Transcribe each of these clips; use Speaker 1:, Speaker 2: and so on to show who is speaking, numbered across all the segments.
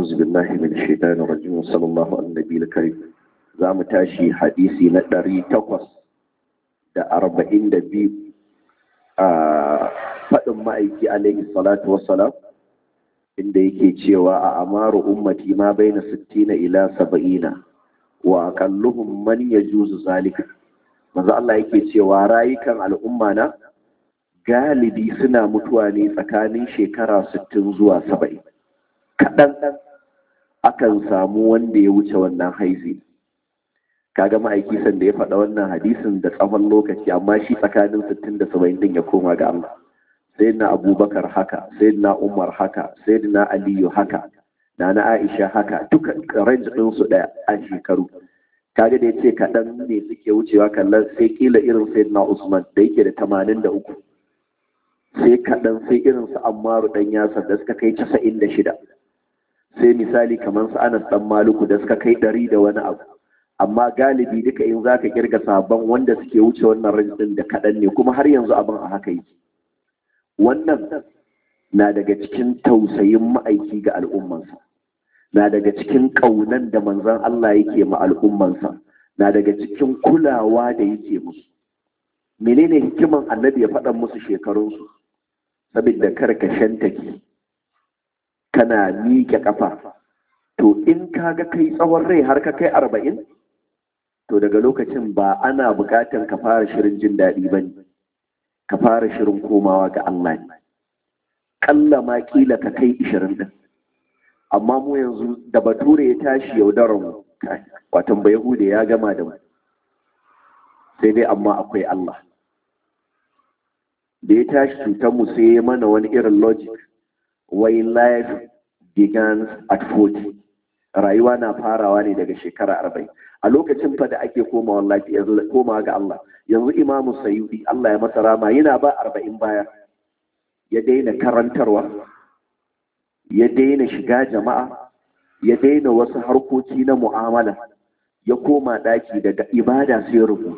Speaker 1: أعوذ بالله من الشيطان الرجيم وصلى الله على النبي الكريم za mu tashi hadisi na ɗari takwas da arba'in da biyu a faɗin ma'aiki alaihi salatu wassalam inda yake cewa a amaru ummati ma bai na sittina ila saba'ina wa akalluhum man ya juzu zalika manzo Allah yake cewa rayukan al'umma na galibi suna mutuwa ne tsakanin shekara sittin zuwa saba'in kaɗan akan samu wanda ya wuce wannan haizi kaga ma'aiki sanda ya faɗa wannan hadisin da tsawon lokaci amma shi tsakanin sittin da saba'in din ya koma ga Allah sayyidina abubakar haka sayyidina umar haka sayyidina aliyu haka na na aisha haka duka range ɗin su ɗaya a shekaru kaga da ya ce kaɗan ne suke wucewa kallon sai kila irin sayyidina usman da yake da tamanin da uku sai kaɗan sai irin su ammaru ɗan yasar da suka kai casa'in da shida sai misali kamar su anas ɗan maluku da suka kai ɗari da wani abu amma galibi duka in zaka kirga sabon wanda suke wuce wannan rajin da kaɗan ne kuma har yanzu abin a haka yake wannan na daga cikin tausayin ma'aiki ga al'ummansa na daga cikin ƙaunan da manzon Allah yake ma al'ummansa na daga cikin kulawa da yake musu menene hikiman annabi ya faɗa musu shekarunsu saboda kar ka shantake kana miƙe ƙafa to in kaga kai tsawon rai har ka kai arba'in to daga lokacin ba ana buƙatar ka fara shirin jin daɗi ba ne ka fara shirin komawa ga Allah ne ƙalla ma ƙila ka kai ishirin ɗin amma mu yanzu da bature ya tashi yaudarar mu watan ba yahude ya gama da mu sai dai amma akwai Allah da ya tashi cutar mu sai ya mana wani irin logic why life begins at 40 rayuwa na farawa ne daga shekara arba'in a lokacin fa da ake komawa lafiya komawa ga Allah yanzu imamu sayyidi Allah ya masa rama yana ba arba'in baya ya daina karantarwa ya daina shiga jama'a ya daina wasu harkoki na mu'amala ya koma daki daga ibada sai rubutu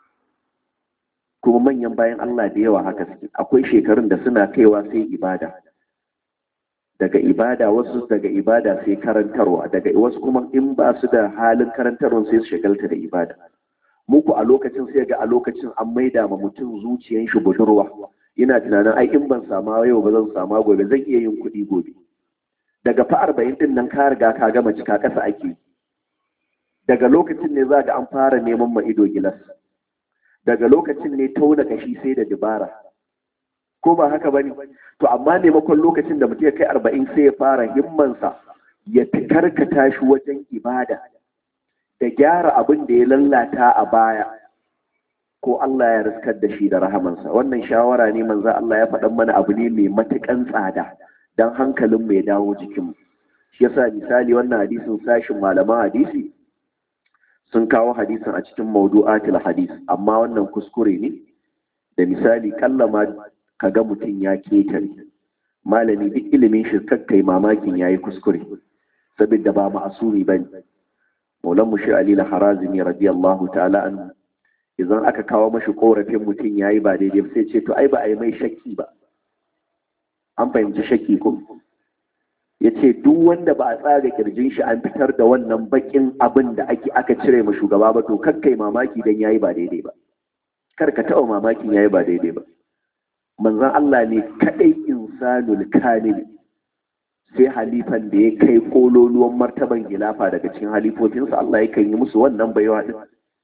Speaker 1: kuma manyan bayan Allah da yawa haka suke akwai shekarun da suna kaiwa sai ibada daga ibada wasu daga ibada sai karantarwa daga wasu kuma in ba su da halin karantarwa sai su shagalta da ibada muku a lokacin sai ga a lokacin an maida ma mutum zuciyan shi budurwa ina tunanin ai in ban sama yau ba zan sama gobe zan iya yin kuɗi gobe daga fa arba'in din nan ka riga ka gama cika ƙasa ake daga lokacin ne za ga an fara neman ma ido gilas daga lokacin ne tauna kashi sai da dubara ko ba haka bane to amma maimakon lokacin da mutum ya kai arba'in sai ya fara himmansa ya karkata shi wajen ibada da gyara abin da ya lallata a baya ko Allah ya riskar da shi da rahamansa wannan shawara ne manzo Allah ya faɗan mana abu ne mai matukan tsada dan hankalin mai dawo jikin shi yasa misali wannan hadisin sashin malaman hadisi sun kawo hadisin a cikin mawdu'atul hadis amma wannan kuskure ne da misali kallama ka ga mutum ya ketare malami duk ilimin shi kakkai mamakin yayi kuskure saboda ba ma'asumi bane maulan mushi ali al-harazimi radiyallahu ta'ala an idan aka kawo mashi korafin mutum yayi ba daidai sai ce to ai ba a yi mai shakki ba an fahimci shakki ko ya ce duk wanda ba a tsaga kirjin shi an fitar da wannan bakin abin da ake aka cire ma shugaba ba to kakkai mamaki dan yayi ba daidai ba kar ka taɓa mamakin yayi ba daidai ba manzon Allah ne kadai insanul kamil sai halifan da ya kai kololuwan martaban gilafa daga cikin halifofinsa Allah ya kan yi musu wannan baiwa din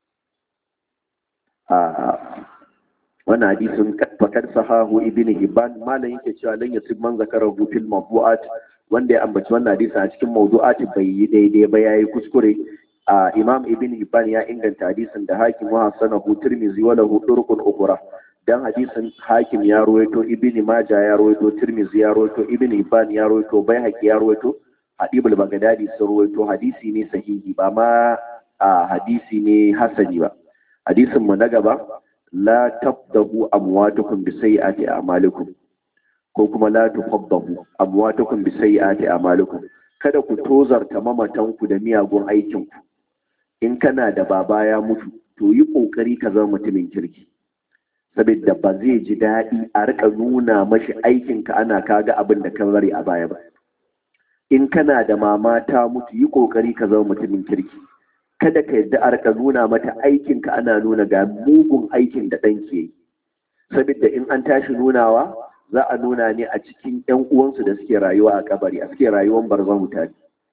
Speaker 1: a wannan hadisin fakar sahahu ibn hibban malam yake cewa lan yasib man zakara fil mawdu'at wanda ya ambaci wannan hadisin a cikin mawdu'at bai yi daidai ba yayi kuskure a imam ibn hibban ya inganta hadisin da hakim wa hasanahu tirmizi wa lahu turqun ukhra dan hadisin hakim ya ruwaito ibn maja ya ruwaito tirmizi ya ruwaito ibn hibban ya ruwaito baihaqi ya ruwaito hadibul bagdadi sun ruwaito hadisi ne sahihi ba ma a hadisi ne hasani ba hadisin mu na gaba la tabdahu amwatukum bi sayyiati a'malikum ko kuma la tufaddahu amwatukum bi sayyiati a'malikum kada ku tozarta mamatanku da miyagun aikinku in kana da baba ya mutu to yi kokari ka zama mutumin kirki saboda ba zai ji daɗi a rika nuna mashi aikinka ana kaga abin da kan bari a baya ba in kana da mama ta mutu yi kokari ka zama mutumin kirki kada ka yadda a rika nuna mata aikinka ana nuna ga mugun aikin da ɗan ke yi saboda in an tashi nunawa za a nuna ne a cikin ‘yan uwansu da suke rayuwa a kabari a suke rayuwan barzan mutane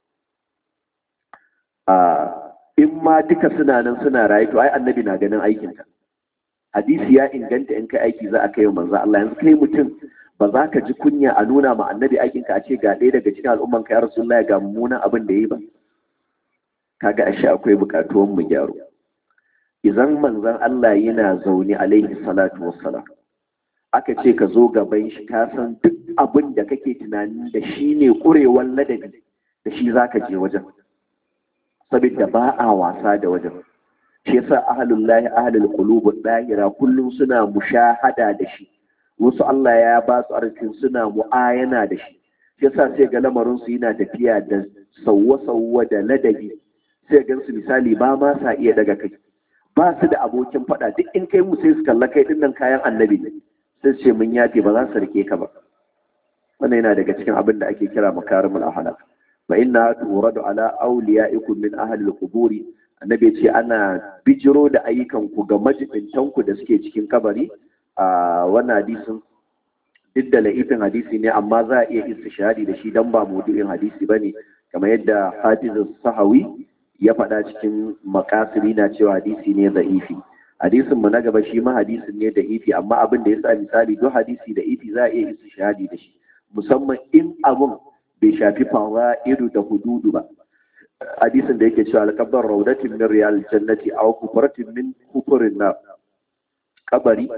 Speaker 1: in ma duka suna nan suna rayu to ai annabi na ganin aikinka hadisi ya inganta in kai aiki za a kai manzo Allah yanzu kai mutum ba za ka ji kunya a nuna ma annabi aikinka a ce ga ɗaya daga cikin al'umman ka ya rasulullahi ga mummunan abin da yi ba kaga ashe akwai bukatuwan mu gyaro idan manzon Allah yana zaune alaihi salatu wassalam aka ce ka zo gaban shi ka san duk abin da kake tunani da shi ne ƙurewan ladabi da shi za ka je wajen saboda ba a wasa da wajen shi yasa ahlul lahi ahlul qulub dahira kullum suna mushahada da shi wasu Allah ya ba su arzikin suna mu'ayana da shi shi yasa sai ga lamarin su yana tafiya da sawwa-sawwa da ladabi sai gan su misali ba ma sa iya daga kai ba su da abokin faɗa duk in kai mu sai su kalla kai dinnan kayan annabi ne sai ce mun yafe ba za su rike ka ba wannan yana daga cikin abin da ake kira makarimul ahlak fa inna turadu ala awliyaikum min ahli al-qubur annabi ce ana bijiro da ayyukan ku ga majibintan ku da suke cikin kabari a wannan hadisin duk da la'ifin hadisi ne amma za a iya istishhadi da shi dan ba maudu'in hadisi bane kamar yadda Hafiz Sahawi ya faɗa cikin makasiri na cewa hadisi ne za'ifi hadisin mu na gaba shi ma hadisin ne da ifi amma abin da ya sa misali duk hadisi da ifi za a iya istishhadi da shi musamman in abun bai shafi ido da hududu ba hadisin da yake cewa alƙabar raudatin min riyal jannati aw kufratin min kufurin na kabari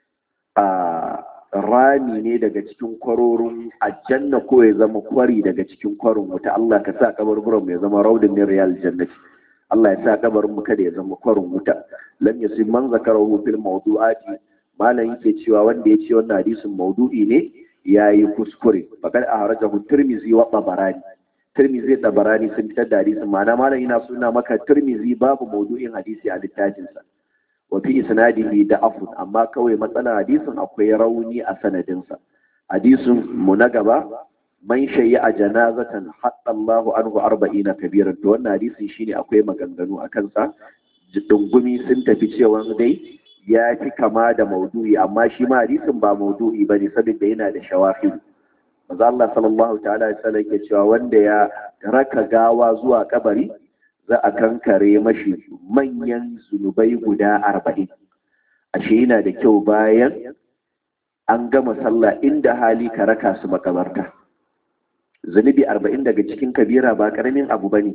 Speaker 1: a rami ne daga cikin kwarorin aljanna ko ya zama kwari daga cikin kwarin wuta Allah ka sa kabarburan ya zama raudin min riyal jannati Allah ya sa kabarin mu kada ya zama kwarin wuta lam yasib man zakarahu fil mawdu'ati malam yake cewa wanda ya ce wannan hadisin maudu'i ne yayi kuskure faqad ahrajahu tirmizi wa tabarani tirmizi da tabarani sun fitar da hadisin ma'ana malam yana suna maka tirmizi babu maudu'in hadisi a littafin sa wa fi isnadihi da afun amma kawai matsalar hadisin akwai rauni a sanadin sa hadisin mu na gaba man shayi a janazatan hatta Allahu anhu arba'ina kabiran to wannan hadisin shine akwai maganganu a kansa dungumi sun tafi cewa dai ya fi kama da maudu'i amma shi ma hadisin ba maudu'i bane saboda yana da shawafi manzo Allah sallallahu ta'ala alaihi wasallam ke cewa wanda ya raka gawa zuwa kabari za a kankare mashi manyan zunubai guda arba'in ashe yana da kyau bayan an gama sallah inda hali ka raka su makabarta zunubi arba'in daga cikin kabira ba karamin abu bane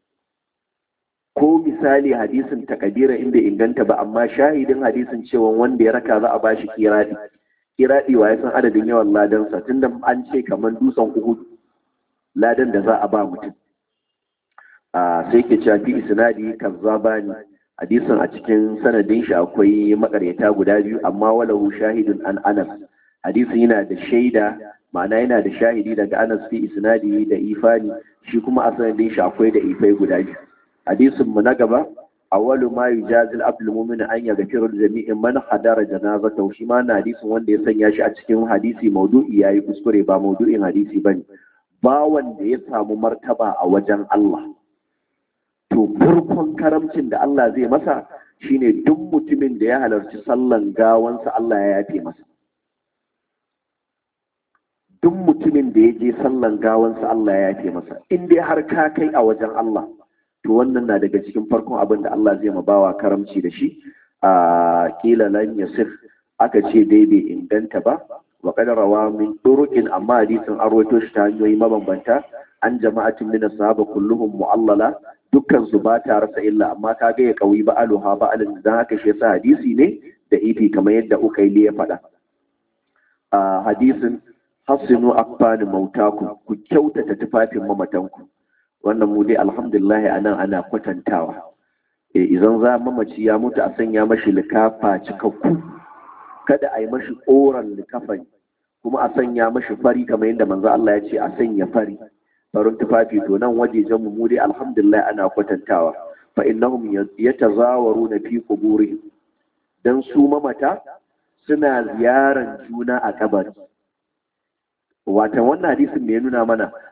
Speaker 1: ko misali hadisin takabira in bai inganta ba amma shahidin hadisin cewa wanda ya raka za a bashi kiradi kiradi wa ya san adadin yawan ladansa tunda an ce kamar dutsen uhud ladan da za a ba mutum a sai ke cewa fi isnadi kazzabani hadisin a cikin sanadin shi akwai makaryata guda biyu amma walahu shahidun an anas hadisin yana da shaida ma'ana yana da shahidi daga anas fi isnadi da ifani shi kuma a sanadin shi akwai da ifai guda biyu hadisin mu na gaba awwalu ma yujazil abdul mu'min an yaghfiru jami'in man hadara janazata shi ma na hadisin wanda ya sanya shi a cikin hadisi maudu'i yayi kuskure ba maudu'in hadisi bane ba wanda ya samu martaba a wajen Allah to farkon karamcin da Allah zai masa shine duk mutumin da ya halarci sallan gawansa Allah ya yafe masa duk mutumin da ya je sallan gawansa Allah ya yafe masa in dai har ka kai a wajen Allah to wannan na daga cikin farkon abin da Allah zai bawa karamci da shi a kila lan yasir aka ce dai bai inganta ba wa qad rawa min turuqin amma hadisin arwato shi ta hanyoyi mabambanta an jama'atin min sahaba kulluhum mu'allala dukkan su ba ta rasa illa amma ka ga ya kauyi ba aluha ba alin dan haka shi yasa hadisi ne da ifi kamar yadda ukaili ya faɗa a hadisin hasinu akfani mautaku ku kyautata tufafin mamatanku wannan mu dai alhamdulillah anan ana kwatantawa e idan za mamaci ya mutu a sanya mashi likafa cikakku kada a yi mashi koran likafani kuma a sanya mashi fari kamar yadda manzo Allah ya ce a sanya fari farin tufafi to nan wajejen mu dai alhamdulillah ana kwatantawa fa innahum yatazawaruna fi quburihim dan su mamata suna ziyaran juna a kabari watan wannan hadisin me ya nuna mana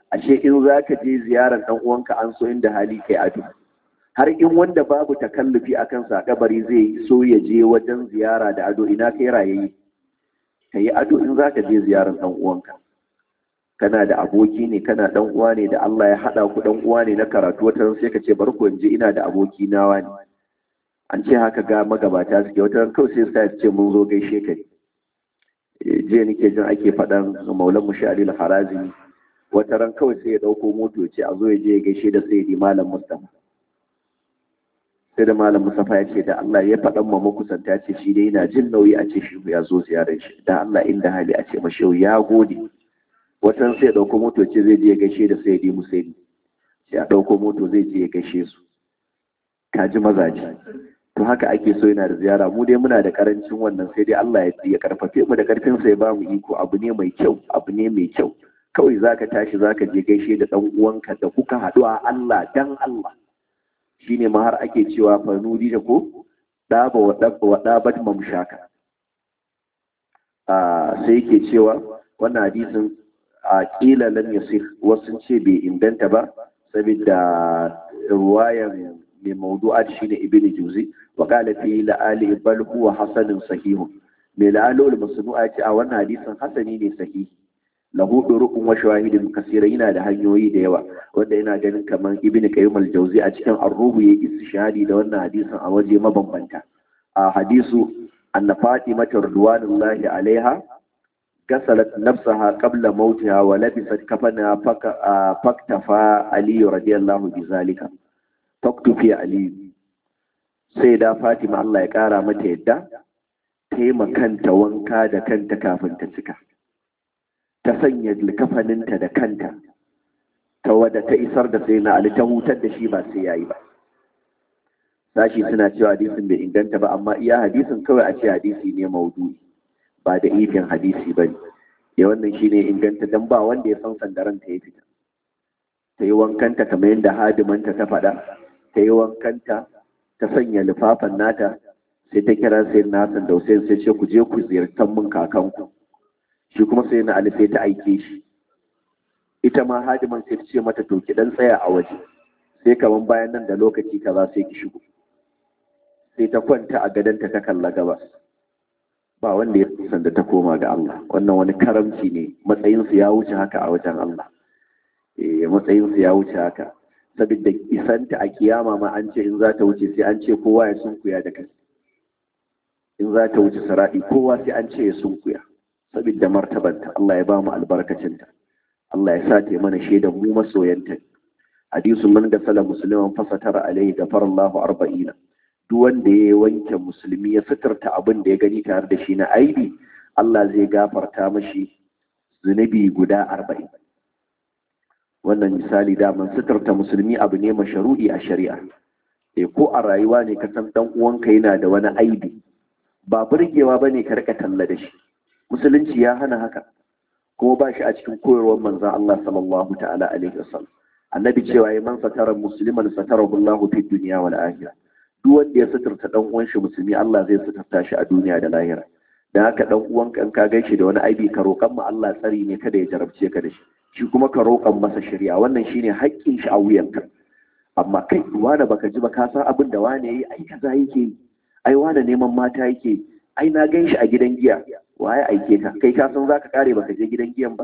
Speaker 1: ashe in za ka je ziyarar ɗan uwanka an so inda hali kai ado har in wanda babu takallufi a kansa kabari zai so ya je wajen ziyara da ado ina kai rayayi ka yi ado in za ka je ziyarar ɗan uwanka kana da aboki ne kana ɗan uwa ne da Allah ya haɗa ku ɗan uwa ne na karatu wata sai ka ce bari ku je ina da aboki nawa ne an ce haka ga magabata suke wata ran kawai sai sa ce mun zo gaishe ka jiya nake jin ake faɗan maulan mushari al-harazimi wata ran kawai sai ya ɗauko moto ya ce a zo ya je ya gaishe da sayyidi malam mustafa sai da malam mustafa ya ce da Allah ya faɗan ma makusanta ya ce shi dai yana jin nauyi a ce shi ya zo ziyarar shi da Allah inda hali a ce mashi ya gode watan sai ya ɗauko moto ce zai je ya gaishe da sayyidi musaini sai a ɗauko moto zai je ya gaishe su ka ji mazaje to haka ake so yana da ziyara mu dai muna da karancin wannan sai dai Allah ya karfafe mu da karfin sa ya ba mu iko abu ne mai kyau abu ne mai kyau kawai zaka tashi zaka je gaishe da dan uwanka da kuka haɗu a Allah dan Allah shine ma har ake cewa fa nuri da ko daba wa dabba wa dabat mamshaka a sai yake cewa wannan hadisin a kila lam yasih wasu ce bai inganta ba saboda ruwayan mai mawdu'at shine ibn juzi wa qala fi la'ali bal huwa hasanun sahih mai la'alul masnu'a ce a wannan hadisin hasani ne sahihi lahu duruqun wa shawahidin kasira yana da hanyoyi da yawa wanda yana ganin kamar ibn qayyim al-jawzi a cikin ar-ruhu ya istishhadi da wannan hadisin a waje mabambanta a hadisu anna fatima radwanullahi alaiha gasalat nafsaha qabla mautiha wa labisat kafana faktafa ali radiyallahu bizalika faktufi ali sai da fatima Allah ya kara mata yadda taimakanta wanka da kanta kafin ta cika ta sanya likafaninta da kanta ta wadda ta isar da sai na ali ta hutar da shi ba sai yayi ba sashi suna cewa hadisin bai inganta ba amma iya hadisin kawai a ce hadisi ne maudu'i ba da ifin hadisi ba ne ya wannan shi ne inganta don ba wanda ya san sandaran ta ya fita ta yi wankanta kamar yadda hadimanta ta faɗa ta yi wankanta ta sanya lifafan nata sai ta kira sai na Hassan da Hussein sai ce ku je ku ziyartar mun kakanku shi kuma sai na Ali sai ta aike shi ita ma hadiman sai ta ce mata to ki dan tsaya a waje sai kaman bayan nan da lokaci kaza sai ki shigo sai ta kwanta a gadonta ta kalla gabas ba wanda ya san da ta koma ga Allah wannan wani karamci ne matsayinsu ya wuce haka a wajen Allah eh matsayinsu ya wuce haka saboda isanta a kiyama ma an ce in za ta wuce sai an ce kowa ya sunkuya da kai in za ta wuce saradi kowa sai an ce ya sunkuya saboda martabanta Allah ya ba mu albarkacinta Allah ya sa ta mana shaidan mu masoyanta hadisun man da sala musliman fasatara alaihi gafarallahu arba'ina duk wanda ya wanke musulmi ya fitarta abin da ya gani tare da shi na aibi Allah zai gafarta mashi zunubi guda arba'in wannan misali daman suturta musulmi abu ne masharu'i a shari'a e ko a rayuwa ne ka san dan uwanka yana da wani aibi ba burgewa bane ka rika talla da shi musulunci ya hana haka kuma ba shi a cikin koyarwar manzon Allah sallallahu ta'ala alaihi wasallam annabi cewa ya man satara musliman satarahu Allah fi dunya wal akhirah duk wanda ya suturta dan uwan shi musulmi Allah zai suturta shi a duniya da lahira dan haka dan uwan kan ka gaishe da wani aibi ka roƙan mu Allah tsari ne kada ya jarabce ka da shi shi kuma ka roƙan masa shari'a wannan shine haƙƙin shi a wuyanka amma kai wani baka ji ba ka san abin da wani yayi ai kaza yake ai wani neman mata yake ai na gan shi a gidan giya waye aike ka kai ka san zaka kare baka je gidan giyan ba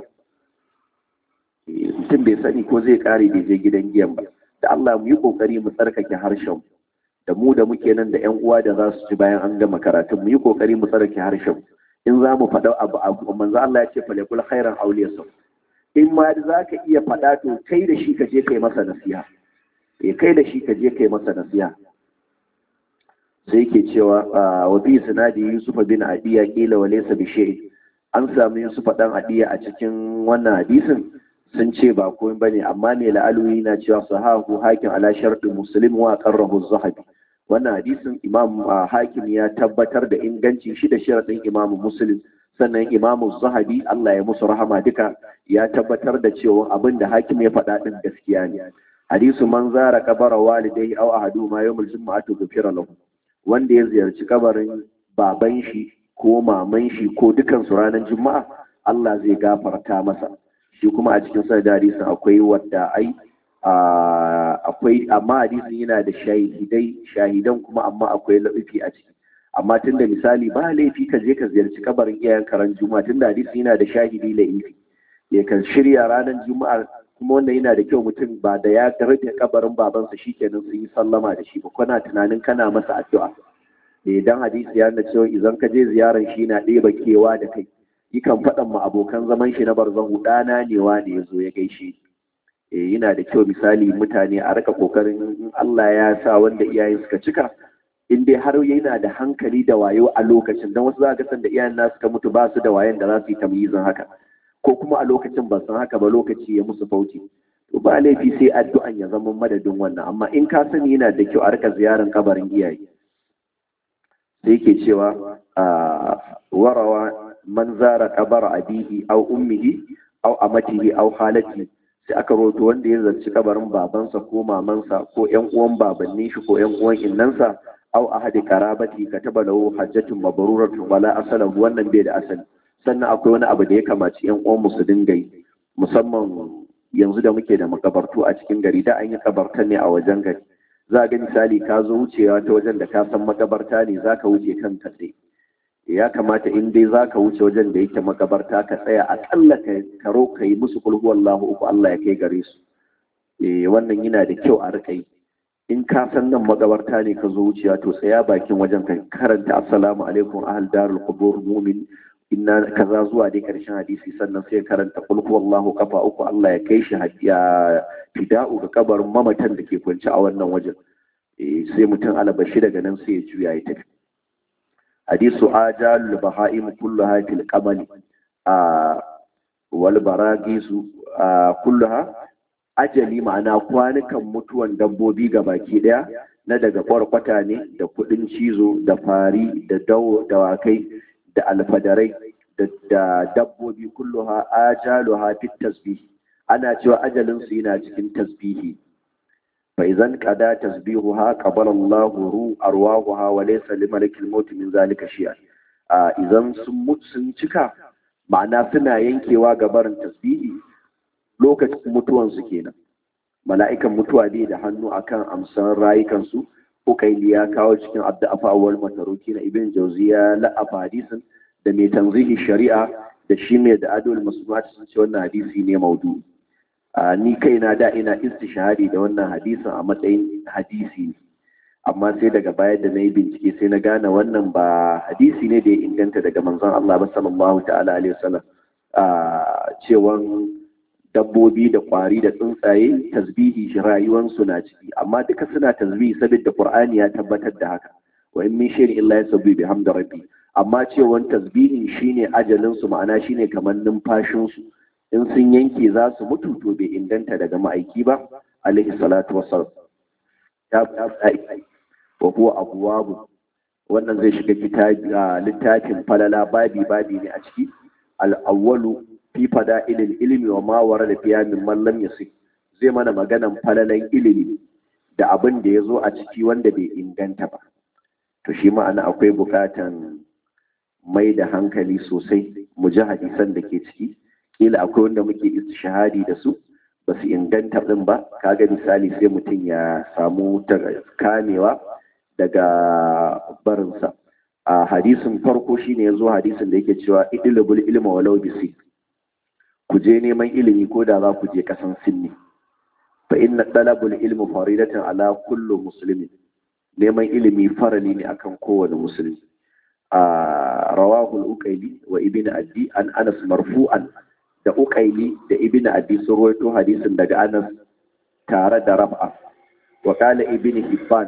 Speaker 1: mutum bai sani ko zai kare bai je gidan giyan ba da Allah mu yi kokari mu tsarkake harshen da mu da muke nan da ƴan uwa da za su ci bayan an gama karatun mu yi kokari mu tsarkake harshen in za mu faɗa abu abu manzo Allah ya ce falakul khairan awliya in ma za ka iya faɗa to kai da shi ka je kai masa nasiha eh kai da shi ka je kai masa nasiha sai ke cewa wa bi sinadi Yusuf bin Adiya kila wa laysa bi shay an samu Yusuf dan Adiya a cikin wannan hadisin sun ce ba komai bane amma ne la'aluyi na cewa sahahu hakim ala shartu muslim wa qarrahu az-zahabi wannan hadisin imam hakim ya tabbatar da inganci shi da sharadin imam muslim sannan imam az-zahabi Allah ya musu rahama duka ya tabbatar da cewa abin da hakim ya faɗa din gaskiya ne hadisu man zara kabara walidai aw ahadu ma yawmul jumu'atu ghufira lahu wanda ya ziyarci kabarin baban shi ko maman shi ko dukansu ranar juma'a Allah zai gafarta masa shi kuma a cikin sanad hadisin akwai wadda ai akwai amma hadisin yana da shahidai shahidan kuma amma akwai laifi a ciki amma tunda misali ba laifi ka je ka ziyarci kabarin iyayen karan juma'a tunda hadisin yana da shahidi laifi ya kan shirya ranar juma'a kuma wanda yana da kyau mutum ba da ya rufe kabarin babansa shikenan sun yi sallama da shi ba kana tunanin kana masa addu'a idan hadisi ya nuna cewa idan ka je ziyarar shi na ɗeba kewa da kai yakan faɗan ma abokan zaman shi na barzahu ɗana ne wa ne ya zo ya gaishe yana da kyau misali mutane a rika kokarin in Allah ya sa wanda iyayen suka cika in dai har yana da hankali da wayo a lokacin don wasu za ga san da iyayen nasu suka mutu ba su da wayan da za su yi tamyizin haka ko kuma a lokacin ba san haka ba lokaci ya musu fauci to ba laifi sai addu'an ya zama madadin wannan amma in ka sani yana da kyau a rika ziyarar kabarin iyaye sai ke cewa warawa man zara kabar abihi au ummihi au amatihi au halati sai aka roto wanda ya zarci kabarin babansa ko mamansa ko yan uwan babannin shi ko yan uwan innansa au ahadi karabati kataba lahu hajjatun mabruratun wala asalan wannan bai da asali sannan akwai wani abu da ya kamaci yan uwan su dinga yi musamman yanzu da muke da makabartu a cikin gari da an yi kabarta ne a wajen gari za ga misali ka zo wucewa ta wajen da ka san makabarta ne za ka wuce kan katse ya kamata in dai za ka wuce wajen da yake makabarta ka tsaya akalla ka karo ka yi musu kulhu wallahu uku Allah ya kai gare su wannan yana da kyau a rika yi in ka san nan makabarta ne ka zo wucewa to tsaya bakin wajen ka karanta assalamu alaikum ahal darul qubur mu'min inna kaza zuwa dai karshen hadisi sannan sai karanta kulhu wallahu kafa uku Allah ya kai shi ya fida'u ga kabarin mamatan da ke kwance a wannan wajen sai mutum alabashi daga nan sai ya juya ya tafi hadisu ajalul baha'im kulluha fil qamali a wal baragisu kulluha ajali ma'ana kwanukan mutuwan dabbobi ga baki daya na daga kwarkwata ne da kudin cizo da fari da dawakai da alfadarai da dabbobi kulluha ajaluha fit tasbih ana cewa ajalin su yana cikin tasbihi fa idan qada tasbihuha qabala Allahu ru arwahuha wa laysa limalikil maut min zalika shay'a idan sun mutu sun cika ma'ana suna yankewa ga barin tasbihi lokacin mutuwan su kenan mala'ikan mutuwa bai da hannu akan amsan rayukan su ukaili ya kawo cikin abda'afa wal mataruki na ibn jawziya la'afa hadisin da mai tanzihi shari'a da shi mai da adol masnuat sun ce wannan hadisi ne maudu ni kaina da ina istishhadi da wannan hadisin a matsayin hadisi ne amma sai daga baya da na yi bincike sai na gane wannan ba hadisi ne da ya inganta daga manzon Allah ba sallallahu ta'ala alaihi wasallam cewan dabbobi da kwari da tsuntsaye tasbihi shi rayuwansu na ciki amma duka suna tasbihi saboda Qur'ani ya tabbatar da haka wa in min shay'in illa yasabbihu bihamdi rabbi amma cewan tasbihin shine ajalin su ma'ana shine kamar numfashin su in sun yanke za su mutu to bai inganta daga ma'aiki ba alaihi salatu wassalam ya wa huwa abwabu wannan zai shiga kitabi littafin falala babi babi ne a ciki al-awwalu fi fada'ilil ilmi wa ma warada fiya min man lam yasih zai mana maganan falalan ilimi da abin da ya zo a ciki wanda bai inganta ba to shi ma'ana akwai bukatan mai da hankali sosai mu ji hadisan da ke ciki kila akwai wanda muke istishahadi da su ba su inganta din ba kaga misali sai mutum ya samu kamewa daga barinsa a hadisin farko shine yazo hadisin da yake cewa idlibul ilma walau bisi ku je neman ilimi ko da za ku je kasan sinni fa inna talabul ilmi faridatan ala kullu muslimin neman ilimi farali ne akan kowane musulmi a rawahul uqayli wa ibn addi an anas marfu'an da uqayli da ibn addi sun rawaito hadisin daga anas tare da raf'a wa qala ibn hibban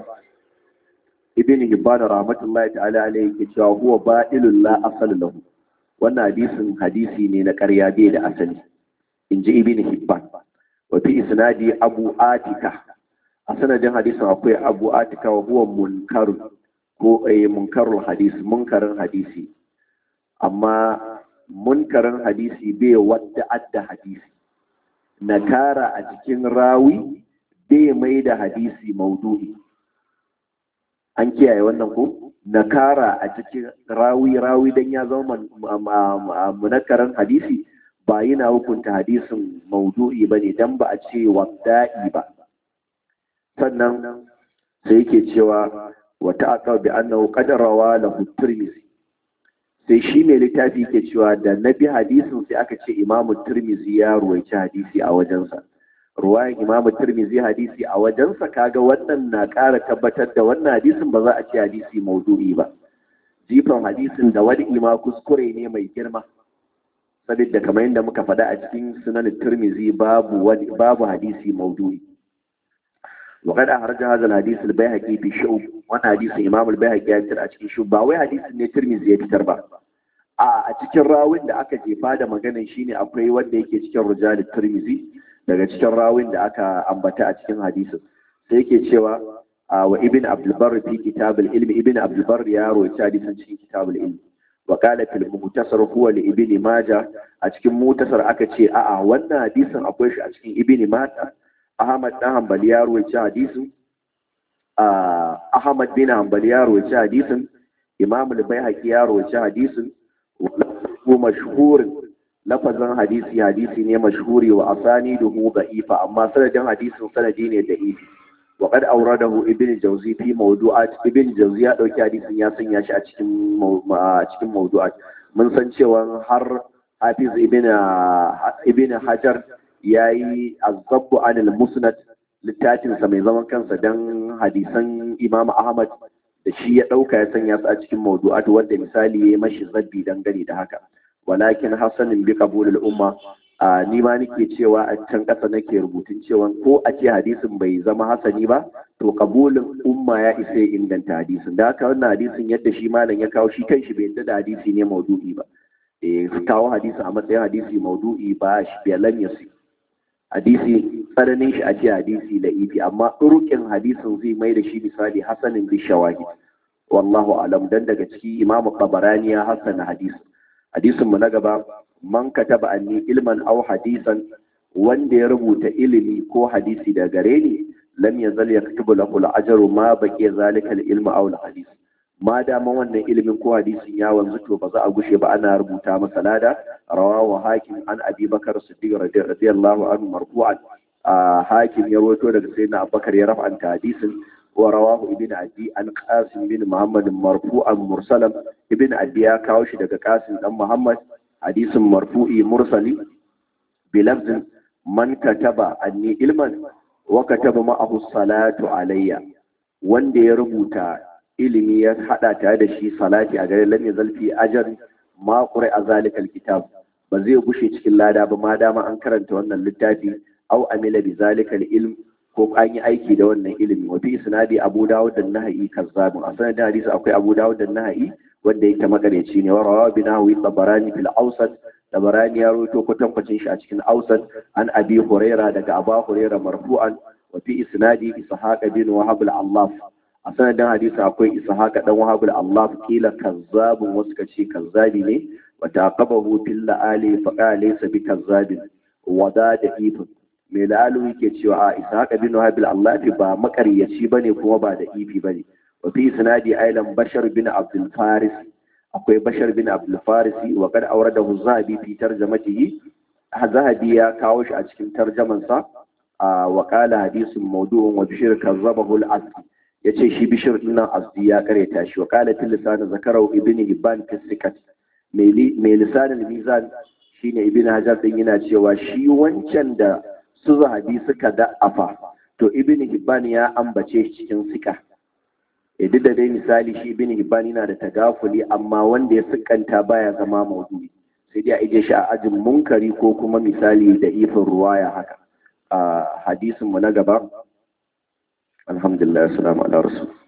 Speaker 1: ibn hibban rahmatullahi ta'ala alayhi yake cewa huwa ba'ilul la asal lahu wannan hadisin hadisi ne na ƙarya bai da asali inji ibn hibban wa fi isnadi abu atika a sanadin hadisin akwai abu atika wa huwa munkarun ko eh munkarul hadisi munkarin hadisi amma munkarin hadisi bai wadda adda hadisi nakara a cikin rawi bai mai da hadisi maudu'i an kiyaye wannan ko nakara a cikin rawi rawi dan ya zama munakarin hadisi ba yana hukunta hadisin maudu'i ba ne don ba a ce wadda'i ba sannan sai yake cewa wata aka bi annahu qadarawa lahu tirmizi sai shi mai littafi yake cewa da na bi hadisin sai aka ce imamu tirmizi ya ruwaici hadisi a wajensa ruwayan imamu tirmizi hadisi a wajensa kaga wannan na ƙara tabbatar da wannan hadisin ba za a ce hadisi maudu'i ba jifan hadisin da wani ima kuskure ne mai girma saboda kamar yadda muka faɗa a cikin sunan tirmizi babu wani babu hadisi maudu'i وقد أخرج هذا الحديث البيهقي في شعب وانا حديث إمام البيهقي يتر أتكين شعب باوي حديث ne Tirmidhi ya fitar ba a cikin rawin da aka jefa da maganin shine akwai wanda yake cikin rijal Tirmidhi daga cikin rawin da aka ambata a cikin hadisin sai yake cewa wa ibn Abdul Barr fi kitab al-ilm ibn Abdul Barr ya rawaita hadisin cikin kitab al-ilm wa qala fil muhtasar huwa li ibn Majah a cikin muhtasar aka ce a'a wannan hadisin akwai shi a cikin ibn Majah Ahmad ɗan Hanbali ya ruwaici hadisin Ahmad bin Hanbali ya ruwaici hadisin Imam al-Baihaqi ya ruwaici hadisin wa mashhurin lafazin hadisi hadisi ne mashhuri wa asaniduhu da'ifa amma sanadin hadisin sanadi ne da'ifi wa qad awradahu ibn Jawzi fi mawdu'at ibn Jawzi ya dauki hadisin ya sanya shi a cikin a cikin mawdu'at mun san cewa har Hafiz ibn ibn Hajar ya yi azabbu anil musnad littafinsa mai zaman kansa don hadisan imam ahmad da shi ya ɗauka ya sanya su a cikin mawdu'at wanda misali ya yi mashi zabbi dangane da haka walakin hasanin bi qabulul umma a ni ma nake cewa a can ƙasa nake rubutun cewa ko a ce hadisin bai zama hasani ba to qabulin umma ya isa ya inganta hadisin da haka wannan hadisin yadda shi malam ya kawo shi kanshi bai yadda da hadisi ne maudu'i ba eh kawo hadisi a matsayin hadisi maudu'i ba shi bai yasi hadisi tsananin shi a ce hadisi da ifi amma ɗurukin hadisin zai mai da shi misali hasanin bi shawahid wallahu alam dan daga ciki imamu qabarani ya hasana hadisi hadisin mu na gaba man kataba anni ilman aw hadisan wanda ya rubuta ilimi ko hadisi da gare ni lam yazal yaktubu lahu al-ajru ma baqiya zalika al-ilmu aw al-hadis ma dama wannan ilimin ko hadisin ya wanzu to ba za a gushe ba ana rubuta masa lada rawahu hakim an abi bakar siddiq radiyallahu anhu marfu'an hakim ya rawaito daga sayyidina abubakar ya rafa'anta hadisin wa rawahu ibn adi an qasim bin muhammad marfu'an mursalan ibn adi ya kawo shi daga qasim dan muhammad hadisin marfu'i mursali bi lafzin man kataba anni ilman wa kataba ma'ahu salatu alayya wanda ya rubuta ilimi ya hada tare da shi salati a gare lam yazal fi ajr ma qura zalikal kitab ba zai gushe cikin lada ba ma dama an karanta wannan littafi aw amila bi zalikal ilm ko an yi aiki da wannan ilimi wa fi isnadi abu dawud da nahai kazzabun a sanadin hadisi akwai abu dawud da nahai wanda yake magareci ne wa rawa bi nahwi tabarani fil awsat tabarani ya rawaito kwatankwacin shi a cikin awsat an abi huraira daga aba huraira marfu'an wa fi isnadi ishaq bin wahab al-allaf a sanadin hadisi akwai ishaq dan wahab al-allaf kila kazzabun wasu kace kazzabi ne wa taqabahu fil la'ali fa qala laysa bi kazzabin wada da ifin mai la'alu yake cewa a ishaq bin wahab al-allaf ba makaryaci bane kuma ba da ifi bane wa fi isnadi ailan bashar bin abdul faris akwai bashar bin abdul farisi wa kad awradahu zahabi fi tarjamatihi zahabi ya kawo shi a cikin tarjamansa wa qala hadithun mawdu'un wa bishir kazzabahu al-asli yace shi bishir din nan asdi ya kareta shi wa qala fil lisan zakarahu ibn hibban fi sikat mai lisanin mizan shine ibn hajar din yana cewa shi wancan da su zahabi suka da'afa to ibn hibban ya ambace shi cikin sika duk da dai misali shi ibn hibban yana da tagafuli amma wanda ya sikanta baya zama maudu'i sai dai a ije shi a ajin munkari ko kuma misali da ifin ruwaya haka a hadisin mu na gaba alhamdulillah assalamu ala rasul